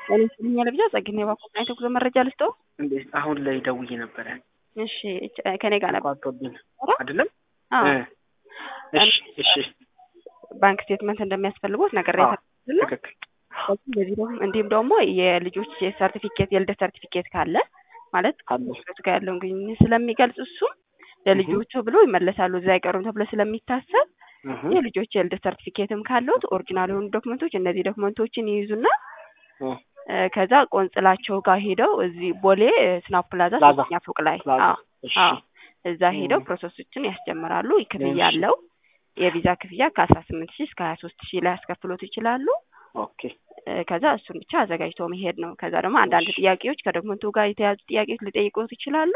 ጤና ይስጥልኝ ለብቻ ጸግኔ ባኮና የተጉዞ መረጃ ልስጠው። እንዴት አሁን ላይ ደውዬ ነበረ እሺ ከኔ ጋር ነበር ቋርጦብኝ አይደለም? አዎ እሺ እሺ ባንክ ስቴትመንት እንደሚያስፈልጉት ነገር ትክክል። በዚህ ደግሞ እንዲሁም ደግሞ የልጆች ሰርቲፊኬት የልደት ሰርቲፊኬት ካለ ማለት አለ ከሱ ጋር ያለውን ግንኙነት ስለሚገልጽ እሱም ለልጆቹ ብሎ ይመለሳሉ እዛ አይቀሩም ተብሎ ስለሚታሰብ እህ የልጆች የልደት ሰርቲፊኬትም ካለዎት ኦሪጂናል የሆኑ ዶክመንቶች እነዚህ ዶክመንቶችን ይይዙና እ እ ከዛ ቆንጽላቸው ጋር ሄደው እዚህ ቦሌ ስናፕ ፕላዛ ፕላዛ ሶስተኛ ፎቅ ላይ ፕላዛ አዎ እሺ አዎ እዛ ሄደው እ ፕሮሰሶችን ያስጀምራሉ። ክፍያ እሺ አለው። የቪዛ ክፍያ ከአስራ ስምንት ሺህ እስከ ሀያ ሶስት ሺህ ላይ ያስከፍሎት ይችላሉ። ኦኬ እ ከዛ እሱን ብቻ አዘጋጅቶ መሄድ ነው። ከዛ ደግሞ አንዳንድ እሺ ጥያቄዎች ከዶክመንቱ ጋር የተያዙ ጥያቄዎች ሊጠይቁት ይችላሉ።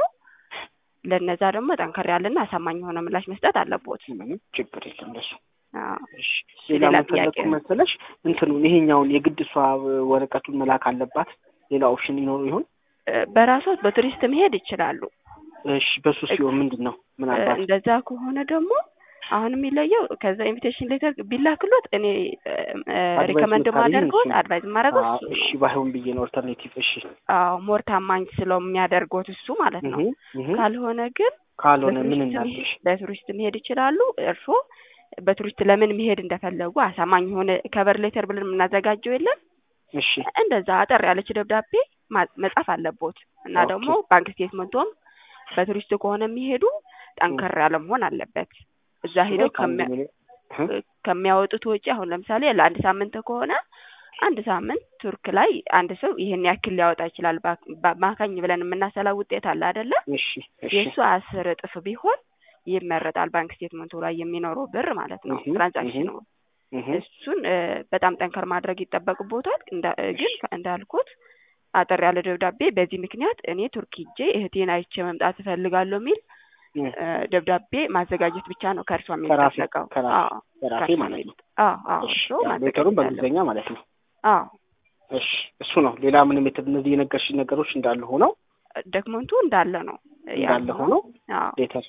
ለነዛ ደግሞ ጠንከር ያለና አሳማኝ የሆነ ምላሽ መስጠት አለቦት። ምንም ችግር የለም እንደሱ አዎ እሺ እሺ፣ ሌላ ሌላ ምን ጥያቄ ፈለኩ መሰለሽ እንትኑን ይሄኛውን የግድ እሷ ወረቀቱን መላክ አለባት ሌላ ኦፕሽን ይኖሩ ይሆን እ በራስዎት በቱሪስት መሄድ ይችላሉ። እሺ በሱ እ ሲሆን ምንድን ነው እ ምናልባት እንደዛ ከሆነ ደግሞ አሁን የሚለየው ከዛ ኢንቪቴሽን ሌተር ቢላክሎት እኔ አድቫይስ ሪከመንድ የምታደርጊኝ ማደርገውን እሱን አድቫይዝ ማድረገው አዎ እሱ እሺ ነው። ባይሆን ብዬ ነው ኦልተርኔቲቭ እሺ አዎ ሞር ታማኝ ስለሚያደርጎት እሱ ማለት እህ ነው። እህ ካልሆነ ግን ካልሆነ ምን በቱሪስት መሄድ እናድርግሽ በቱሪስት መሄድ ይችላሉ። እርስዎ በቱሪስት ለምን መሄድ እንደፈለጉ አሳማኝ የሆነ ከቨር ሌተር ብለን የምናዘጋጀው የለም እሺ እንደዛ አጠር ያለች ደብዳቤ ማ- መጻፍ አለቦት እና ኦኬ ደግሞ ባንክ ስቴትመንቶም በቱሪስት ከሆነ የሚሄዱ እም ጠንከር ያለ መሆን አለበት። እዛ እሱ ላይ ሄደው ከአንድ ከሚያ ሚሊዮን እህ እ ከሚያወጡት ወጪ አሁን ለምሳሌ ለአንድ ሳምንት ከሆነ አንድ ሳምንት ቱርክ ላይ አንድ ሰው ይሄን ያክል ሊያወጣ ይችላል። በ- በአማካኝ ብለን የምናሰላው ውጤት አለ አይደለ? እሺ እሺ የእሱ አስር እጥፍ ቢሆን ይመረጣል። ባንክ ስቴትመንቱ ላይ የሚኖረው ብር ማለት ነው እህ እህ ትራንዛክሽኑ እህ እሱን እ በጣም ጠንከር ማድረግ ይጠበቅቦታል። እንዳ ግን እሺ እንዳልኩት አጠር ያለ ደብዳቤ በዚህ ምክንያት እኔ ቱርክ ሄጄ እህቴን አይቼ መምጣት እፈልጋለሁ የሚል እህ እ ደብዳቤ ማዘጋጀት ብቻ ነው ከእርሷ ከራሴ የሚጠበቀው። ከራሴ አዎ ከራሴ ከእርሷ ማለት ነው ነው አዎ አዎ እሺ እርስዎ ያ ሌተሩን ማዘጋጀት አለበት። በእንግሊዝኛ ማለት ነው አዎ እሺ እሱ ነው ሌላ ምንም የተ እነዚህ የነገርሽኝ ነገሮች እንዳሉ ሆነው ዶክመንቱ እንዳለ ነው እንዳለ ያልሆነው። ሆነው አዎ ሌተር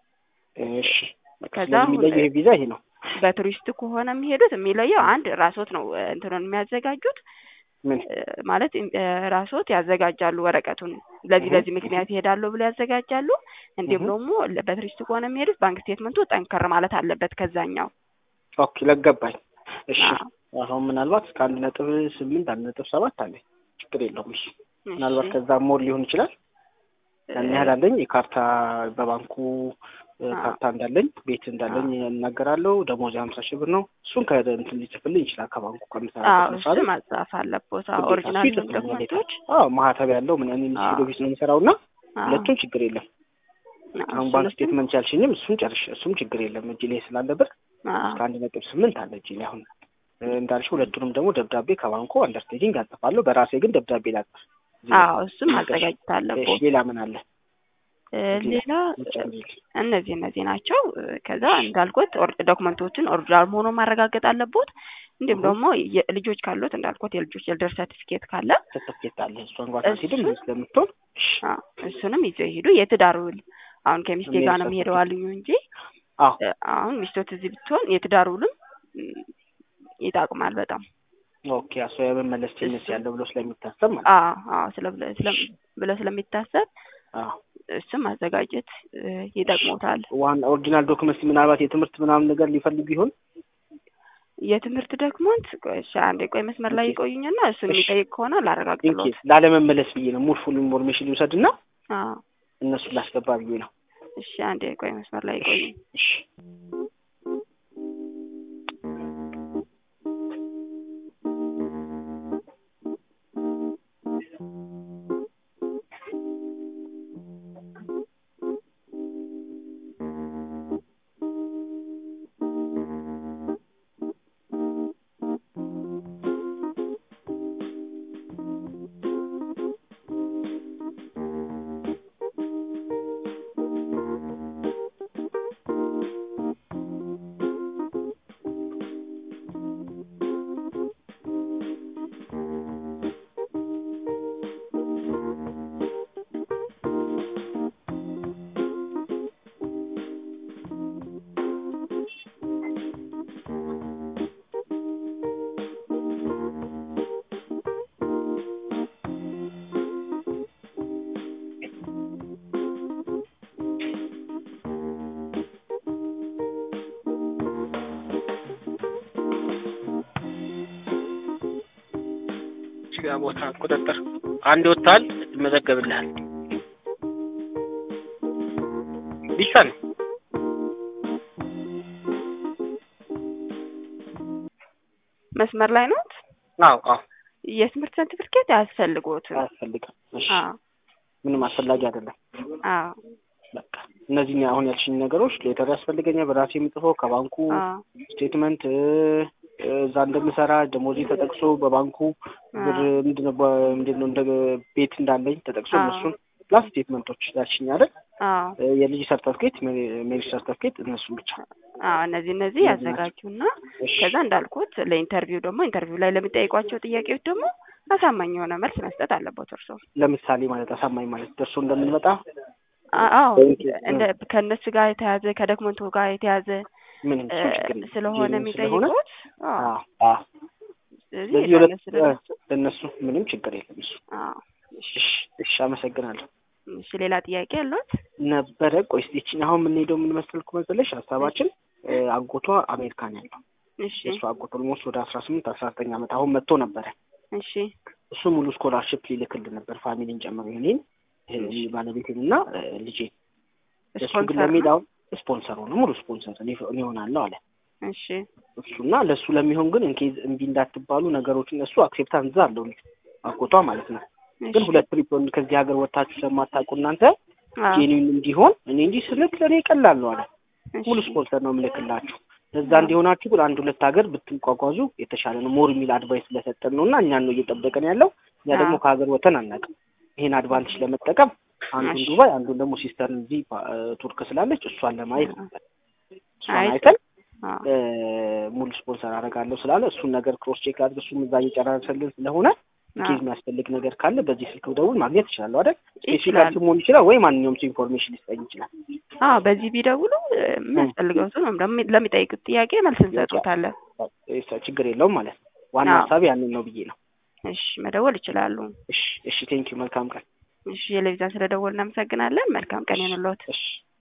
እሺ በቃ ከዛ ስለዚህ አሁን የሚለየው ይሄ ቪዛ ይሄ ነው በቱሪስት ከሆነ የሚሄዱት የሚለየው አንድ ራስዎት ነው እ እንትኑን የሚያዘጋጁት ምን እ ማለት እ ራስዎት ያዘጋጃሉ ወረቀቱን ለዚህ እህ ለዚህ እህ ምክንያት ይሄዳሉ ብለው ያዘጋጃሉ። እንዲሁም እህ ደግሞ ለ- በቱሪስት ከሆነ የሚሄዱት ባንክ ስቴትመንቱ ጠንከር ማለት አለበት ከዛኛው። ኦኬ ለገባኝ እሺ አዎ አሁን ምናልባት እስከ አንድ ነጥብ ስምንት አንድ ነጥብ ሰባት አለኝ ችግር የለውም እሺ እሺ ምናልባት ከዛ ሞር ሊሆን ይችላል እ ያን ያህል አለኝ የካርታ በባንኩ እ አዎ ካርታ እንዳለኝ ቤት እንዳለኝ አዎ እናገራለሁ ደሞዝ ሀምሳ ሺህ ብር ነው እሱን ከእንትን ሊጽፍልኝ ይችላል ከባንኩ አዎ ከምሰራበት እሱ መስሪያ ቤት ማጻፍ አለቦት። አዎ ግዴታ እሱ ኦሪጂናል ይጽፍልኛል ሌተር ዶክመንቶች አዎ ማህተብ ያለው ምን እኔ አዎ ሚስቴ ኦፊስ ነው የምሰራው እና አዎ ሁለቱም ችግር የለም አዎ አሁን እሱን ባንክ እሱን ስቴትመንት ያልሽኝም እሱን ጨርሽ እሱም ችግር የለም እጅ ላይ ስላለ ብር አዎ እስከ አንድ ነጥብ ስምንት አለ እጅ ላይ አሁን እ እንዳልሽ ሁለቱንም ደግሞ ደብዳቤ ከባንኩ አንደርስቴንዲንግ አጽፋለሁ በራሴ ግን ደብዳቤ ላጽፍ እዚህ ላይ አዎ እሱን ነገርሽ ማዘጋጀት እሺ አለቦት። ሌላ ምን አለ እ እዚህ ላይ ሌላ እ ምጨምሪልኝ እነዚህ እነዚህ ናቸው። እ ከዛ እሺ እንዳልኩት ኦር- ዶክመንቶችን ኦሪጂናል መሆኑን ማረጋገጥ አለቦት። እንዲሁም እህ ደግሞ የ- ልጆች ካሉት እንዳልኩት የልጆች የልደት ሰርቲፊኬት ካለ ሰርተፍኬት አለ እሷን እንኳን ሳትሄድም እሱን እዚህ ስለምትሆን እሺ አዎ እሱንም ይዘው ይሄዱ። የትዳር ውል አሁን ከሚስቴ ሜሪ ጋር ነው የሚሄደው ሰርተፍኬት አሉኝ እንጂ አዎ እ አሁን ሚስቶት እዚህ ብትሆን የትዳር ውልም ም፣ ይጠቅማል በጣም ኦኬ እሷ የመመለስ ቴንደንሲ እሱን ያለው ብሎ ስለሚታሰብ ማለት አዎ አዎ ስለ ስለም እሺ ብሎ ስለሚታሰብ አዎ እሱም ማዘጋጀት እ እሺ ይጠቅሞታል። ዋና ኦሪጂናል ዶክመንት ምናልባት የትምህርት ምናምን ነገር ሊፈልጉ ይሆን የትምህርት ዶክመንት ቆይ እሺ አንዴ ቆይ መስመር ላይ ኦኬ ይቆዩኝና እሱን እሺ የሚጠይቅ ከሆነ ኢንኬስ ላረጋግጥልዎት። ላለመመለስ ብዬ ነው ሙሉ ፉል ኢንፎርሜሽን ልውሰድና አዎ እነሱን ላስገባ ብዬ ነው እሺ አንዴ ቆይ መስመር ላይ እሺ ይቆዩኝ። እሺ እዚህ ጋር ቦታ ቁጥጥር አንድ ወጥተሃል፣ ይመዘገብልሃል። ዲሳን መስመር ላይ ኖት? አዎ አዎ የትምህርት ሰርቲፊኬት አያስፈልጎትም። አያስፈልግም። እሺ አዎ ምንም አስፈላጊ አይደለም። አዎ በቃ እነዚህ አሁን ያልሽኝ ነገሮች ሌተር ያስፈልገኛል በራሴ የምጽፈው ከባንኩ አዎ ስቴትመንት እ፣ እዛ እንደምሰራ ደሞዜ ተጠቅሶ በባንኩ ብር ምንድነው በ- ምንድነው እንደ ቤት እንዳለኝ ተጠቅሶ አዎ። እነሱን ፕላስ ስቴትመንቶች ያልሽኝ አይደል? አዎ እ፣ የልጅ ሰርተፍኬት፣ ሜሪጅ ሰርተፍኬት እነሱን ብቻ አዎ እነዚህ እነዚህ እነዚህ ናቸው። ያዘጋጁና እሺ። ከዛ እንዳልኩት ለኢንተርቪው ደግሞ ኢንተርቪው ላይ ለሚጠይቋቸው ጥያቄዎች ደግሞ አሳማኝ የሆነ መልስ መስጠት አለበት እርስዎ። ለምሳሌ ማለት አሳማኝ ማለት ደርሶ እንደምንመጣ አ- አዎ ወይም እንደ ከእነሱ ጋር የተያዘ ከዶክመንቱ ጋር የተያዘ ምንም እ፣ እሱ ችግር የለም። ስለሆነ ጄኒን ስለሆነ የሚጠይቁት አዎ አዎ አዎ ስለዚህ ስለዚህ ሁለት ለእነሱ ለእነሱ ለእነሱ ምንም ችግር የለም እሱ አዎ እሺ እሺ እሺ አመሰግናለሁ እሺ ሌላ ጥያቄ ያለዎት? ነበረ ቆይ እስኪ ይቺን አሁን የምንሄደው ምን መሰልኩ መሰለሽ ሀሳባችን እ፣ አጎቷ አሜሪካን ያለው እሺ የእሱ አጎት ኦልሞስት ወደ አስራ ስምንት አስራ ዘጠኝ ዓመት አሁን መጥቶ ነበረ እሺ እሱ ሙሉ ስኮላርሽፕ ሊልክልን ነበር ፋሚሊን ጨምሮ እኔን እኔ ባለቤቴን እና እ፣ ልጄን እሱ ግን ስፖንሰር ለሚሄድ ነው? አሁን ስፖንሰር ሆነ ሙሉ ስፖንሰር እኔ እኔ እሆናለሁ አለ እሺ እሱና ለእሱ ለሚሆን ግን እንኬዝ እምቢ እንዳትባሉ ነገሮችን እሱ አክሴፕታንስ አለው አጎቷ ማለት ነው ግን እሺ ሁለት ትሪፕ ከዚህ ሀገር ወጥታችሁ ስለማታውቁ እናንተ አዎ ጄኒን እንዲሆን እኔ እንዲህ ስልክ ለእኔ ቀላል ነው አለ እሺ ሙሉ ስፖንሰር ነው የምልክላችሁ ለዛ እንዲሆናችሁ ግን አንድ ሁለት ሀገር ብትጓጓዙ የተሻለ ነው ሞር የሚል አድቫይስ ስለሰጠን ነው እና እኛን ነው እየጠበቀን ያለው እኛ ደግሞ አዎ። ከሀገር ወተን አናውቅም ይሄን አድቫንቴጅ ለመጠቀም አንዱን እሺ። ዱባይ አንዱን ደግሞ ሲስተርን እዚህ ባ- ቱርክ ስላለች እሷን ለማየት ነበር እሷን አይ አይተን አዎ እ፣ ሙሉ ስፖንሰር አደርጋለሁ ስላለ እሱን ነገር ክሮስ ቼክ አድርግ እሱም እዛ እየጨራረሰልን ስለሆነ ኬዝ የሚያስፈልግ ነገር ካለ በዚህ ስልክ ደውል ማግኘት ይችላሉ አይደል ስፔሲፊካል ይችላል። መሆን ይችላል ወይ ማንኛውም ሰው ኢንፎርሜሽን ሊሰጠኝ ይችላል አዎ በዚህ ቢደውሉ እ፣ የሚያስፈልገው ሰው ወይም ደግሞ ለሚጠይቁት ጥያቄ መልስ እንሰጡታለን። እ፣ ችግር የለውም ማለት ነው ዋና አዎ። ሀሳብ ያንን ነው ብዬ ነው እሺ መደወል ይችላሉ። እሺ እሺ ቴንኪው መልካም ቀን እሺ የለቪዛን ስለደወል እናመሰግናለን። መልካም ቀን ይሁንልዎት። እሺ